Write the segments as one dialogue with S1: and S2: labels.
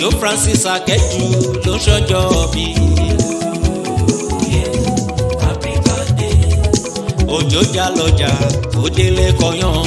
S1: òjò francis akẹ́jù ló ń ṣọjọ́ bí. òjò já lọ́jà ó délé kọyán.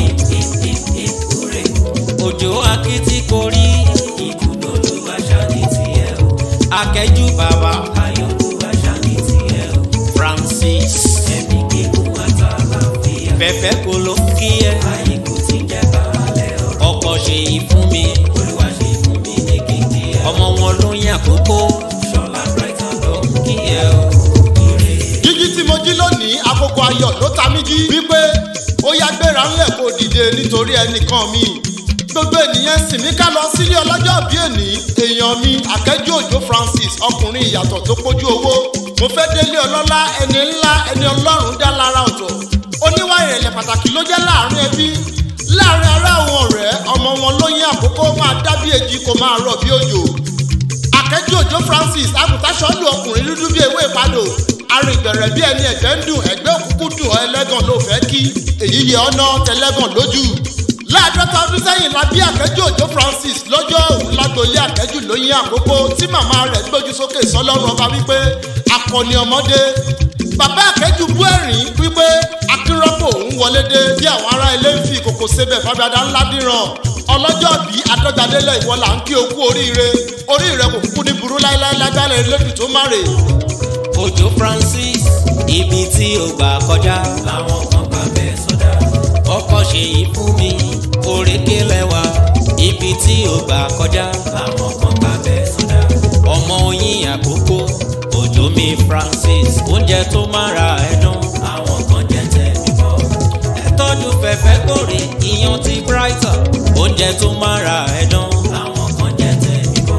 S1: òjò akitì korí ibùdó ló wá ṣáni tiẹ̀ o. akẹ́jù bàbá ayọ̀kú wá ṣáni tiẹ̀ o. francis ẹ̀mí gígùn àtàlàfíà. fẹ́fẹ́ kò ló ń kí ẹ. àyíkú ti jẹ́ baálẹ̀ ọ̀rọ̀. ọkọ̀ ṣe yìí fún mi. olúwa ṣe fún mi ní kíkí ẹ. ọmọ wọn ló ń yàn kókó. ṣọlá brighton ló ń kí ẹ o. ire
S2: jíjí tí mo jí lónìí àkókò ayọ̀ ló ta mí jí wípé ó yá gbéra ńlẹ̀ kó dìde nítorí ẹnìkan mi gbogbo ènìyàn sì mí ká lọ sílé ọlọ́jọ́ bí èní èèyàn mi akẹ́jọ́ òjò francis ọkùnrin ìyàtọ̀ tó pójú owó mo fẹ́ délé ọlọ́lá ẹni ńlá ẹni ọlọ́run dá lára ọ̀tọ̀ oníwà ìrẹ̀lẹ̀ pàtàkì ló jẹ́ láàrin ẹbí láàrin ará àwọn ọ̀rẹ́ ọmọ wọn ló yín àkókò máa dá bí èjì kò máa rọ̀ bí òjò akẹ́jọ́ òjò francis àgùntàṣọ́lù ọkùnrin dúdú bí ewé ìpadò arìnbẹ̀rẹ̀ bí ẹni ẹ̀gbẹ́ ń dùn ẹ̀gbẹ́ òkúkú dùn ọ ẹlẹ́gàn ló fẹ́ kí èyí yẹ ọ́nà tẹlẹ́gàn lójú láàdọ́ta ọdún sẹ́yìn la bí akẹ́jọ́ òjò francis lọ́jọ́ òun lágboolé akẹ́jù lóyún àkókò tí màmá rẹ̀ gbójú sókè sọlọ́run ọba wípé akọni ọmọdé bàbá akẹ́jù bú ẹ̀rín wípé akínrọ́pò òun wọlé dé bí àwọn ará ilé ń fi ìkòkò sebẹ̀ fábíadá ńlá dìran ọlọ́jọ́ bí adọ́gbadélẹ̀ ìwọ là ń kí okú oríire oríire kò kúkú ní burú láéláé lágbára elédùn tó má rè
S1: òjò francis ibi tí o gbà kọjá làwọn kan gbà bẹ́ẹ̀ sọ́dá. ọkọ̀ ṣe yìí fún mi òrékè lẹ́wà ibi tí o gbà kọjá làwọn kan gbà bẹ́ẹ̀ sọ́dá. ọmọ oyin àkókò òjò mi francis oúnjẹ tó máa ra ẹ̀dùn àwọn kan jẹ tẹ̀mí bọ̀. ẹ tọ́jú fẹ́fẹ́ kórè iyán ti brighton oúnjẹ tó máa ra ẹ̀dùn àwọn kan jẹ tẹ̀mí bọ̀.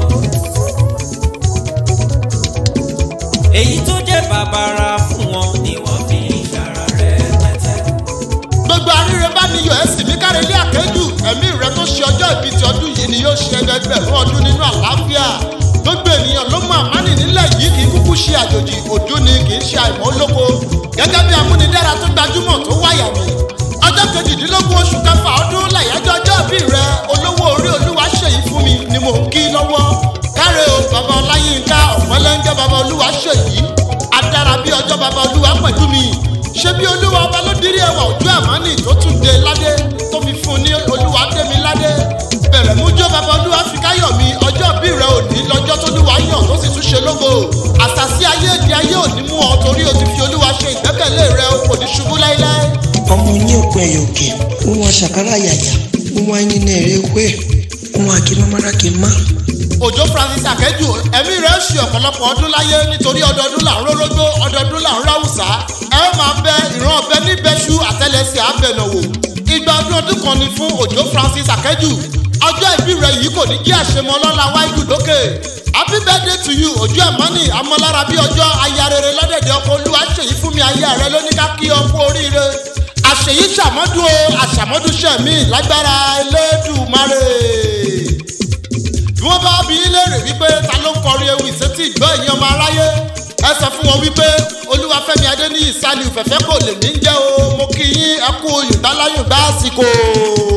S1: èyí tó jẹ́ bàbàrà fún wọn ni wọ́n fi ń ṣara rẹ̀ pẹ́tẹ́.
S2: gbogbo àríre bá mi yọ ẹsìn mi káre ilé àkẹ́jù ẹ̀mí rẹ tó ṣe ọjọ́ ìbí ti ọdún yìí ni yóò ṣe ẹgbẹgbẹ̀rún ọdún nínú àlàáfíà gbogbo ènìyàn ló mọ àmánì nílẹ̀ yìí kì í kúkú ṣe àjòjì òdú ni kì í ṣe àìmọ́ olóko gẹ́gẹ́ bí amúnidára tó gbajúmọ̀ tó wáyà mi ọjọ́ kejìdínlógún oṣù kẹfà ọdún làyájọ́ ọjọ́ ìbí rẹ olówó orí olúwa ṣèyí fún mi ni mò ń kí lọ́wọ́ káre o bàbá ọláyínká ọ̀pẹ́lẹ́ńgẹ́ bàbá olúwa ṣèyí adára bí ọjọ́ bàbá olúwa pẹ̀lú mi ṣé bí olúwa ọba ló dirí ẹwà ojú àmánì tó tún dé ládé tó fi fún un ní olúwa dé mi ládé bẹ̀rẹ̀ mú jó bàbá olúwa fi káyọ̀ mi ọjọ́ bí rẹ òní lọ́jọ́ tó lúwa yàn tó sì tún ṣe lógo àṣàṣì ayé èdè ayé òní mú ọ torí o ti fi olúwa ṣe ìgbẹ́kẹ̀lé rẹ o kò ní ṣubú láíláí.
S3: ọmọ ní òpin ẹ̀yọ̀ òkè wọn ṣàkárà yàyà wọn ẹyin náà èrè wé wọn àkínmọ́mọ́ra kì í má.
S2: òjò francis akẹ́jù ẹ̀mí rẹ̀ ṣe ọ̀pọ̀lọpọ̀ ọdún láyé nítorí ọdọọdún là ń rórógbó ọdọọdún là ń ráwùsá ẹ ó máa bẹ ìran ọbẹ níbẹṣu àtẹlẹsẹ abẹnàwò ìgbà ọdún ọdún kan ni fún òjò francis akẹ́jù ọjọ́ ìbí rẹ̀ yìí kò ní jẹ́ àṣemọ lọ́la wáìdù lókè happy birthday to you ojú ẹ̀mọ́nì amọ́lára bí ọjọ́ aya rere lọ́dẹ̀dẹ̀ ọkọ̀ olúwa ṣèyí fún mi ayé rẹ ló ní ká kí ọ kú oríire àṣèyí ṣàmọ́dún o àṣàmọ́dún ṣẹ̀mí lágbára elédùmarè bí wọ́n bá bí léèrè wípé ta ló ń kọrin ewì sétí ìgbọ́ ẹ̀yìn ọmọ aráyé ẹ sọ fún wọn wípé olúwafẹ́mi adéníyì sálíù fẹ̀fẹ́ kò lè ní jẹ́ o mo kí yín ẹ kú yorùbá láyùn bá àsìkò.